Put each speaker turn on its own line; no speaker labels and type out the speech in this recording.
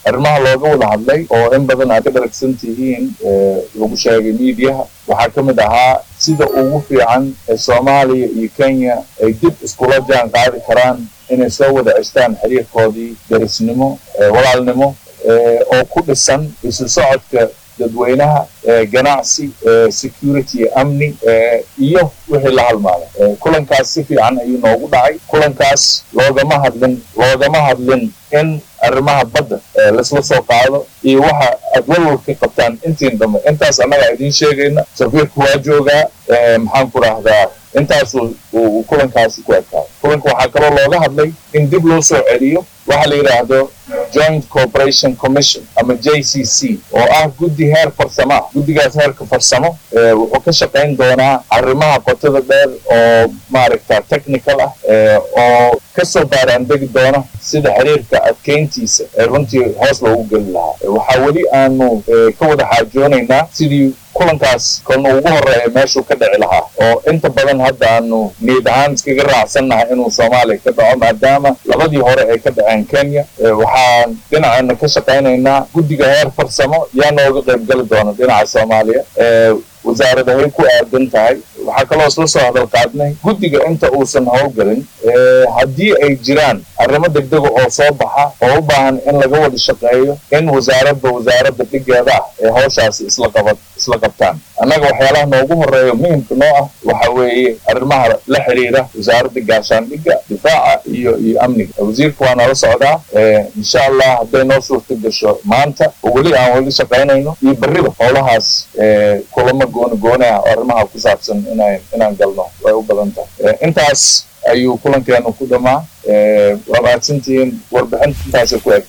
arrimaha looga wada hadlay oo in badan aad ka dharagsan tihiin lagu sheegay miidiyaha waxaa ka mid ahaa sida ugu fiican ee soomaaliya iyo kenya ay dib iskula jaan qaadi karaan inay soo wada ceshtaan xiriirkoodii darisnimo walaalnimo oo ku dhisan isu socodka dadweynaha ganacsi security amni iyo wixii la halmaada kulankaas si fiican ayuu noogu dhacay kulankaas loogama hadlin loogama hadlin in arrimaha badda laisla soo qaado iyo waxa aad walwalka qabtaan intiin dambe intaas annaga idiin sheegayna safiirku waa joogaa maxaan ku rahdaa intaasu uu kulankaasi ku adkaado kulanka waxaa kaloo looga hadlay in dib loo soo celiyo waxa la yidhaahdo joint corporation commission ama j c c oo ah guddi heer farsamo ah guddigaas heerka farsamo wuxuu ka shaqayn doonaa arrimaha qotada dheer oo maaragta technical ah oo kasoo baaraandegi doona sida xiriirka adkeyntiisa ee runtii hoos loogu geli lahaa waxaa weli aanu ka wada xaajoonaynaa sidii kulankaas kolna ugu horeeya meeshuu ka dhici lahaa oo inta badan hadda aanu niyad ahaan iskaga raacsannahay inuu soomaaliya ka dhaco maadaama labadii hore ay ka dhaceen kenya waxaan dhinaceena ka shaqaynaynaa guddiga heer farsamo yaa nooga qayb gali doona dhinaca soomaaliya wasaaradahay ku aadan tahay waxaa kaloo isla soo hadal qaadnay guddiga inta uusan howlgelin haddii ay jiraan arrimo degdega oo soo baxa oo u baahan in laga wada shaqeeyo in wasaaradba wasaaradda dhigeeda ah ee hawshaasi isla qaba isla qabtaan annaga waxyaalaha noogu horeeya muhimka noo ah waxa weeye arrimaha la xiriira wasaaradda gaashaandhigga difaaca iyo iyo amniga wasiirka waa nala socdaa insha allah hadday noo suurta gasho maanta oo weli aan weli shaqaynayno iyo berriba howlahaas kulamo gooni gooni ah oo arrimaha ku saabsan inaan inaan galno way u badan tahay intaas ayuu kulankeenu ku dhamaa waa mahadsantihiin warbixinta intaasay ku eg